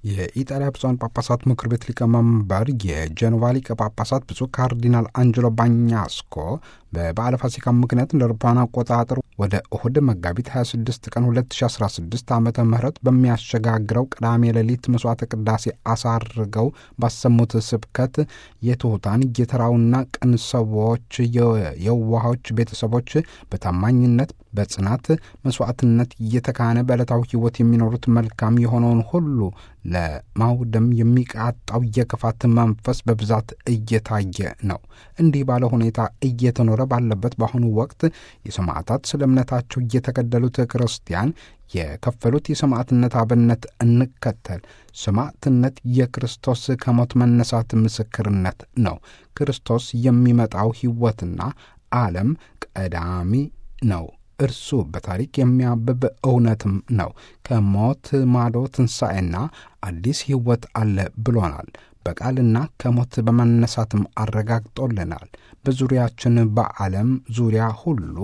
የኢጣሊያ ብፁዓን ጳጳሳት ምክር ቤት ሊቀመንበር የጀኖቫ ሊቀ ጳጳሳት ብፁዕ ካርዲናል አንጀሎ ባኛስኮ በበዓለ ፋሲካ ምክንያት እንደ አውሮፓውያን አቆጣጠር ወደ እሁድ መጋቢት 26 ቀን 2016 ዓ ም በሚያሸጋግረው ቅዳሜ ሌሊት መስዋዕተ ቅዳሴ አሳርገው ባሰሙት ስብከት የትሑታን የተራውና ቅን ሰዎች የዋሆች ቤተሰቦች በታማኝነት በጽናት መስዋዕትነት እየተካነ በዕለታዊ ሕይወት የሚኖሩት መልካም የሆነውን ሁሉ ለማውደም የሚቃጣው የክፋት መንፈስ በብዛት እየታየ ነው። እንዲህ ባለ ሁኔታ እየተኖረ ባለበት በአሁኑ ወቅት የሰማዕታት ስለ እምነታቸው እየተገደሉት ክርስቲያን የከፈሉት የሰማዕትነት አብነት እንከተል። ሰማዕትነት የክርስቶስ ከሞት መነሳት ምስክርነት ነው። ክርስቶስ የሚመጣው ሕይወትና ዓለም ቀዳሚ ነው። እርሱ በታሪክ የሚያብብ እውነትም ነው። ከሞት ማዶ ትንሣኤና አዲስ ሕይወት አለ ብሎናል። በቃልና ከሞት በመነሳትም አረጋግጦልናል። በዙሪያችን በዓለም ዙሪያ ሁሉ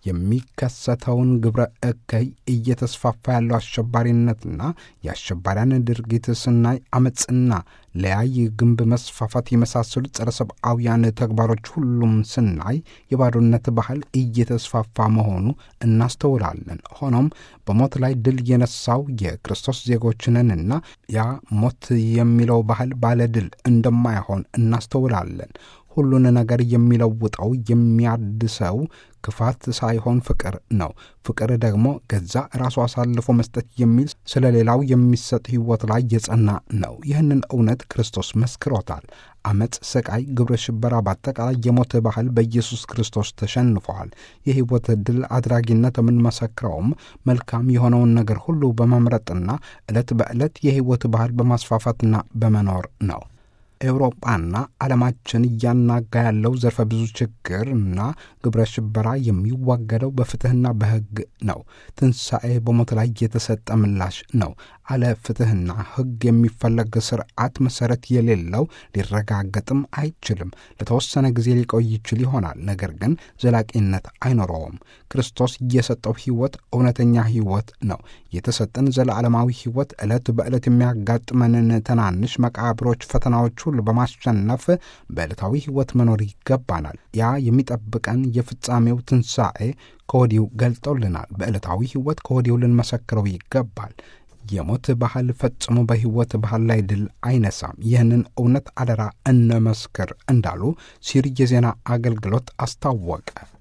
የሚከሰተውን ግብረ እከይ እየተስፋፋ ያለው አሸባሪነትና የአሸባሪያን ድርጊት ስናይ አመፅና ለያይ ግንብ መስፋፋት የመሳሰሉ ጸረ ሰብአውያን ተግባሮች ሁሉም ስናይ የባዶነት ባህል እየተስፋፋ መሆኑ እናስተውላለን። ሆኖም በሞት ላይ ድል የነሳው የክርስቶስ ዜጎች ነንና ያ ሞት የሚለው ባህል ባለድል እንደማይሆን እናስተውላለን። ሁሉን ነገር የሚለውጠው የሚያድሰው ክፋት ሳይሆን ፍቅር ነው። ፍቅር ደግሞ ገዛ ራሱ አሳልፎ መስጠት የሚል ስለ ሌላው የሚሰጥ ሕይወት ላይ የጸና ነው። ይህንን እውነት ክርስቶስ መስክሮታል። አመፅ፣ ስቃይ፣ ግብረ ሽበራ፣ በአጠቃላይ የሞት ባህል በኢየሱስ ክርስቶስ ተሸንፈዋል። የሕይወት ድል አድራጊነት የምንመሰክረውም መልካም የሆነውን ነገር ሁሉ በመምረጥና ዕለት በዕለት የሕይወት ባህል በማስፋፋትና በመኖር ነው። ኤውሮጳና ዓለማችን እያናጋ ያለው ዘርፈ ብዙ ችግር እና ግብረ ሽበራ የሚዋገደው በፍትሕና በሕግ ነው። ትንሣኤ በሞት ላይ የተሰጠ ምላሽ ነው። አለ ፍትሕና ሕግ የሚፈለግ ስርዓት መሠረት የሌለው ሊረጋገጥም አይችልም። ለተወሰነ ጊዜ ሊቆይ ይችል ይሆናል፣ ነገር ግን ዘላቂነት አይኖረውም። ክርስቶስ የሰጠው ሕይወት እውነተኛ ሕይወት ነው። የተሰጠን ዘለዓለማዊ ሕይወት ዕለት በዕለት የሚያጋጥመንን ትናንሽ መቃብሮች፣ ፈተናዎች ሁሉ በማሸነፍ በዕለታዊ ሕይወት መኖር ይገባናል። ያ የሚጠብቀን የፍጻሜው ትንሣኤ ከወዲሁ ገልጦልናል። በዕለታዊ ሕይወት ከወዲሁ ልንመሰክረው ይገባል። የሞት ባህል ፈጽሞ በሕይወት ባህል ላይ ድል አይነሳም። ይህንን እውነት አደራ እንመስክር እንዳሉ ሲር የዜና አገልግሎት አስታወቀ።